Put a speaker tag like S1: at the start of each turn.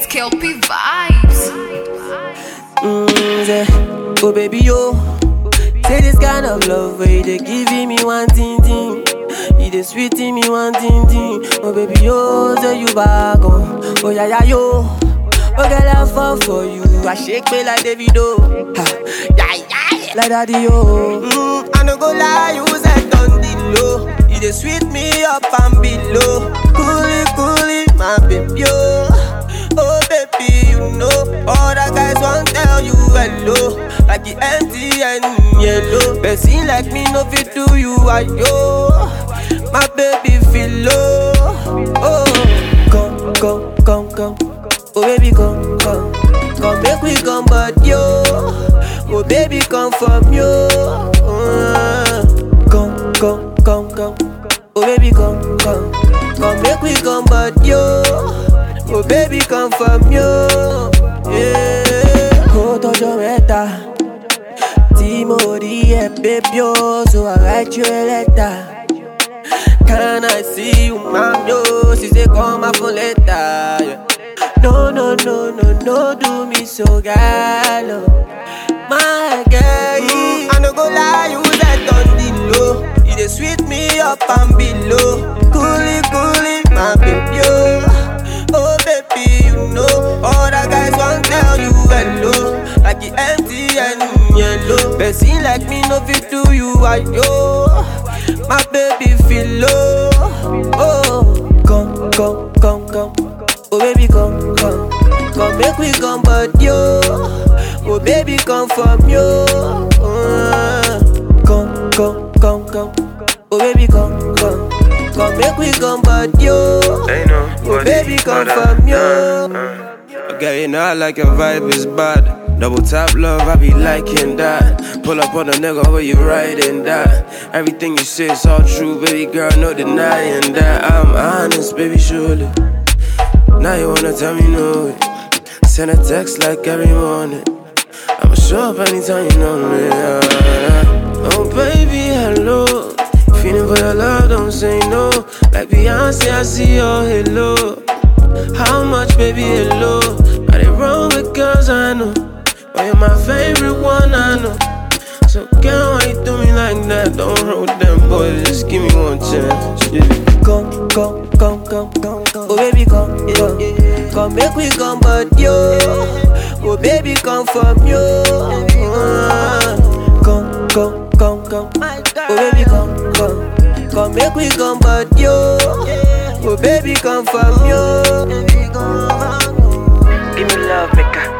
S1: It's Kelpie Vibes.
S2: Mm, say, oh baby yo, say this kind of love where you dey giving me one thing thing, you dey sweeting me one thing thing. Oh baby yo, say you back on, oh yeah yeah yo, oh girl I fall for you, I shake me like Davido, ha, yeah yeah, like daddy yo. Mm, I no go lie, you said on the low, you dey sweet me up and below, coolie coolie, my baby yo. Oh baby, you know all the guys want tell you hello, like the MTN yellow. Person like me no fit do you ayo. My baby feel low. Oh, come come come come. Oh baby come come come make we come but yo. Oh baby come from yo. Uh, come come come come. Oh baby come come come make we come but yo. Oh baby come from you yeah. Kó tọjọ́ mẹ́ta tí mo rí ẹ baby o so I write you a letter. Can I see you ma'am yo? She say call my phone later. Yeah. No no no no no do me so gallo. My girl, I no go lie, you that on the low. You dey sweet me up and below. Coolie coolie, my baby yo. Oh baby, you know all the guys want tell you hello, like the MTN yellow. Person like me no fit do you ayo. My baby feel low. Oh, come come come come. Oh baby come come come make we come but yo. Oh baby come from yo. Uh, come come come come. Oh baby come come come make we come but yo.
S3: Ain't no
S2: Oh baby come from you.
S3: Okay, you know I like your vibe is bad. Double tap love, I be liking that. Pull up on a nigga where you riding that. Everything you say is all true, baby girl, no denying that. I'm honest, baby, surely. Now you wanna tell me no. Send a text like every morning. I'ma show up anytime you know me. yeah. Oh baby, hello. Feeling for your love, don't say no. Like Beyonce, I see your halo. How much, baby, hello? Got it wrong with girls I know. But you're my favorite one, I know. So, girl, why you do me like that? Don't roll them boys, just give me one chance. Yeah.
S2: Come come come come come come. Oh baby come come come make we come but yo. Oh baby come from you. Uh, come come come come. Oh baby come come come make we come but yo. Oh baby come from you.
S3: Give me love, maker.